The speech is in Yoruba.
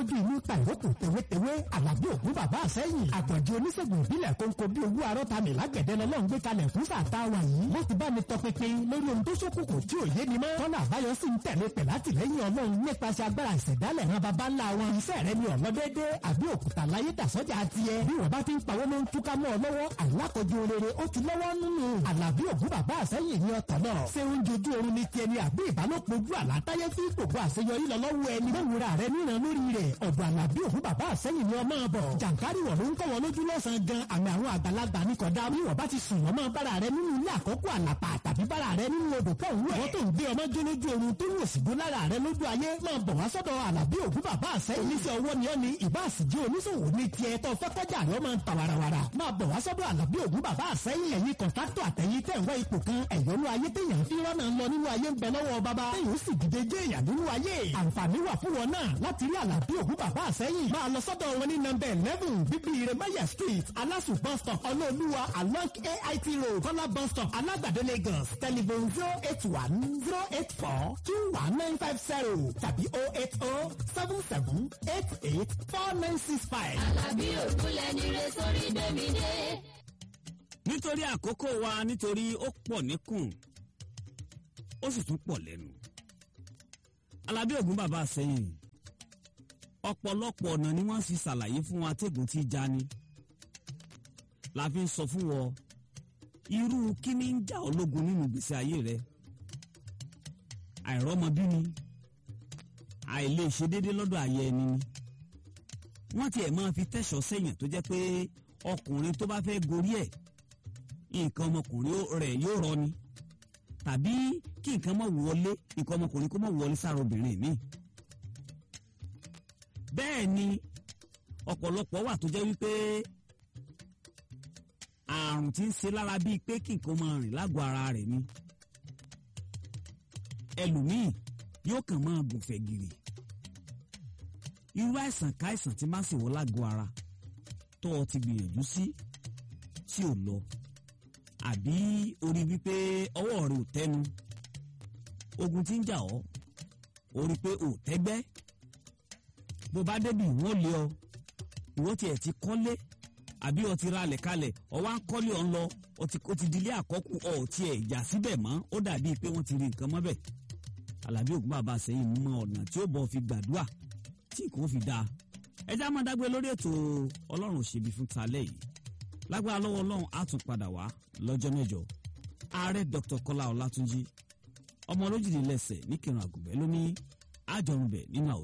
tọ́jú inú ta ìrókò tewétewé àlàbí ògún bàbá àsẹ́yìn àgbọ̀njẹ oníṣègùn ìbílẹ̀ kónkó bí owó arọ́ta mi lágbẹ̀dẹ lọ́lọ́run gbé kalẹ̀ fún sàtà wà yìí wọ́n ti bá mi tọpinpin lórí ohun tó ṣókùnkùn tí ò yé ni mọ́ tọ́nà àbáyọ sì ń tẹ̀lé pẹ̀ látìlẹ́yìn ọlọ́run nípasẹ̀ agbára ìṣẹ̀dálẹ̀ ran baba ńlá wọn iṣẹ́ rẹ ni ọ̀lọ́ déédéé àbí òkúta láyé dàsọ́jà tiẹ̀ bí wọ́n bá ti ń pawó ló ń túká mọ́ ọ lọ́wọ́ àlákọ̀jù rere ó ti lọ́wọ́ nínú àlàbí ògún bàbá àsẹ́yìn ní ọ̀tọ̀ náà ṣé oúnjẹ ojú oorun ni tiẹ̀ ni àbí ìbálòpọ̀ ojú àlátáyé fi gbogbo àṣeyọrí lọ lọ́wọ́ ẹni lówùra rẹ níran lórí rẹ̀ ọ̀dọ̀ àlàbí ògún bàbá àsẹ́yìn ni ọmọ bọ̀ jàǹkárì wọ̀ ló ń kọ́ wọn lójú lọ́sàn-án gan àmì àwọn àgbàlagbà ní kọ̀dá bí wọ́n bá ti sùn wọ́n máa bára rẹ nínú ilé àkọ́kọ́ àlàpà tàbí bára rẹ nínú odò kan wẹ̀ wọ́n tó ń gbé ọmọ jó lójú oorun tó ń òsì gbó lára rẹ lójú ayé máa bọ̀ wá sọ́dọ̀ àlàbí ògún bàbá àsẹ́yìn oníṣẹ́ ọwọ́ ni ọ́ ni ìbá àsìjẹ́ oníṣòwò ní tiẹ̀ tó fọ́kọ́jà rẹ máa ń ta warawara máa bọ̀ wá sọ́dọ̀ àlàbí ògún bàbá àsẹ́yìn ẹ̀yin kọ̀ńtátọ̀ àtẹ̀yìn tẹ̀ ń wá ipò kan ẹ̀yọ́nú ayé téèyàn fi rọ́nà lọ nínú ayé ń bẹ lọ́wọ́ bàbá téèyàn ó sì dìde jẹ́ èèyàn nínú ayé àǹfààní wà fún wọn náà láti rí àlàbí ògún bàbá àsẹ́yìn máa lọ sọ́dọ̀ wọn ní nọ́mbà eleven bíbí iremaya street alasu bus stop ọlọ́ọ̀lúwa along ait road kọ́lá bus stop alágbàdo lagos telephone zero eight one zero eight four two one nine five zero tàbí oh eight oh seven seven eight eight four nine six five. Àlàbí ògúnlẹ̀ ní re sórí gbẹ̀mí dé. nítorí àkókò wa nítorí ó pọ̀ níkùn ó sì tún pọ̀ lẹ́nu alábí ògún bàbá sẹ́yìn ọ̀pọ̀lọpọ̀ ọ̀nà ni wọ́n fi ṣàlàyé fún wa tẹ́gùn tí já ni la fi ń sọ fún wọ irú kíní ń jà ológun nínú ìgbésí ayé rẹ àìrọ́mọbí ni àìlè ṣe déédé lọ́dọ̀ ayé ẹni ni wọ́n tiẹ̀ máa fi tẹ̀sọ̀ sẹ́yìn tó jẹ́ pé ọkùnrin tó bá fẹ́ gorí ẹ̀ nǹkan ọmọkùnrin rẹ̀ yóò rọ ni tàbí kí nǹkan mọ̀ wọlé nǹkan ọmọkùnrin kó mọ̀ wọlé sára obìnrin mi. bẹ́ẹ̀ ni ọ̀pọ̀lọpọ̀ wà tó jẹ́ wípé àrùn tí ń ṣe lára bíi pé kí nǹkan máa rìn lágọ̀ọ́ ara rẹ̀ ni. ẹlòmíì yóò kàn máa gùnfẹ̀ gìrì. irú àìsàn káìsàn tí máa ń ṣèwọ́ lágọ̀ọ́ ara tó o ti gbìyànjú sí tí ò lọ àbí orí wípé ọwọ́ rẹ ò tẹnu ogun tí ń jà ọ́ orí pé ò tẹ́gbẹ́ bó bá débi wọ́n lé ọ ìwọ tiẹ̀ ti kọ́lé àbí ọ ti ralẹ̀ kalẹ̀ ọ wá ń kọ́lé ọ ń lọ ọ ti ó ti dilé àkọ́kù ọ ò tiẹ̀ ìjà síbẹ̀ mọ́ ó dàbí pé wọ́n ti rí nǹkan mọ́bẹ̀ alábí ògún bàbá sẹ́yìn mọ ọ̀nà tí ó bọ̀ fi gbàdúrà tí kò fi dáa ẹjẹ́ á máa dágbé lórí ètò ọlọ́run òṣèbí fún talẹ́ yìí lágbára lọ́wọ́ ọlọ́run á tún padà wá lọ́jọ́ mẹ́jọ ààrẹ dr kọ́lá ọlátúnjí ọmọ olójìlélẹ́sẹ̀ ní kírun àgùnbẹ́ ló ní àjọrùnbẹ̀ nínú àwòtí.